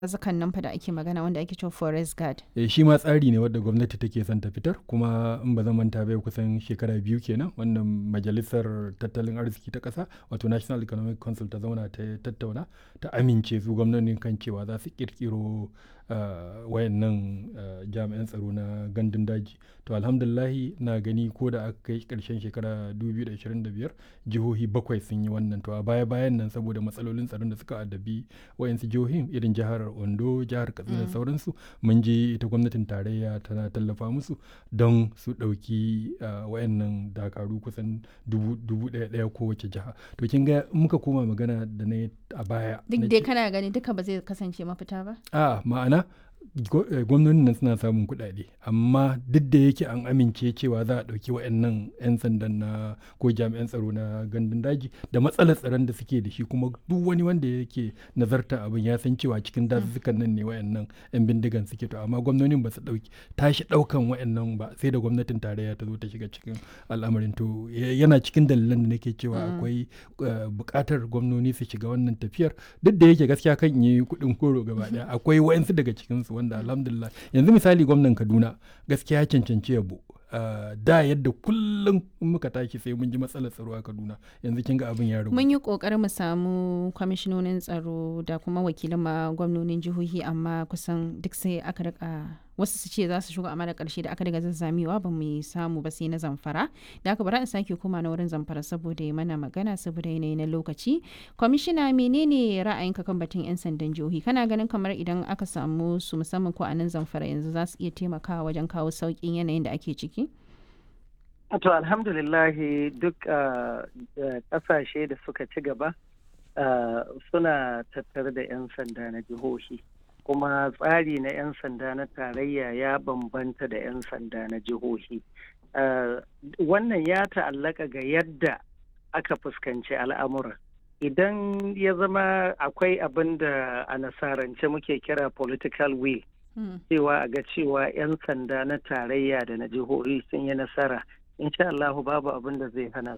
zakan nan fa da ake magana wanda ake cewa forest guard Eh, shi ma tsari ne wadda gwamnati take son ta fitar kuma in ba zan manta bai kusan shekara biyu kenan wannan majalisar tattalin arziki ta ƙasa wato national economic council ta zauna ta tattauna ta amince su gwamnonin kan cewa za su kirkiro uh, wayannan uh, jami'an tsaro na gandun daji to alhamdulahi na gani ko da aka kai karshen shekara 2025 jihohi bakwai sun yi wannan to a baya bayan nan saboda matsalolin tsaron da suka addabi wayansu jihohin irin jihar ondo jihar katsina da sauransu mun je ita gwamnatin tarayya tana tallafa musu don su ɗauki uh, wayannan dakaru kusan dubu dubu ɗaya ɗaya kowace jiha to kin ga in muka koma magana da na yi a baya duk na dai ce- kana gani duka ba zai kasance mafita ba a ma'ana gwa- eh, gwamnonin nan suna samun kuɗaɗe amma duk da yake an amince cewa za a ɗauki wa'annan 'yan sandan na ko jami'an tsaro na gandun daji da matsalar tsaron da suke da shi kuma duk wani wanda yake nazarta abin ya san cewa cikin dazuzzukan nan ne wa'annan 'yan bindigan suke to amma gwamnonin ba su ɗauki tashi ɗaukan wa'annan ba sai da gwamnatin tarayya ta zo ta shiga cikin al'amarin to ya- yana cikin dalilan da nake cewa akwai eh, buƙatar gwamnoni su shiga wannan tafiyar duk da yake gaskiya kan yi kuɗin koro gaba ɗaya akwai wa'yansu daga cikinsu wanda alhamdulillah yanzu misali gwamnan kaduna gaskiya ya cancanci yabo Uh, da yadda kullum in muka tashi sai mun ji matsalar tsaro a kaduna yanzu kin ga abin ya ragu mun yi kokarin mu samu kwamishinonin tsaro da kuma wakilan ma gwamnonin jihohi amma kusan duk sai aka rika wasu su ce za su shigo amma da karshe da aka daga zazzamewa ba mu samu ba sai na zamfara da aka bara in sake koma na wurin zamfara saboda ya mana magana saboda yanayi na lokaci kwamishina menene ra'ayinka kan batun yan sandan jihohi kana ganin kamar idan aka samu su musamman ko a nan zamfara yanzu za su iya taimakawa wajen kawo sauƙin yanayin da ake ciki To alhamdulillahi duk uh, uh, ƙasashe da suka ci gaba uh, suna tattare da 'yan sanda na jihohi kuma tsari na 'yan sanda na tarayya ya bambanta da 'yan sanda na jihohi. Uh, wannan ya ta'allaka ga yadda aka fuskanci al'amura. Idan ya zama akwai abin da a nasarance muke kira political will cewa a ga cewa 'yan sanda na tarayya da na jihohi sun yi nasara insha Allah babu abin da zai hana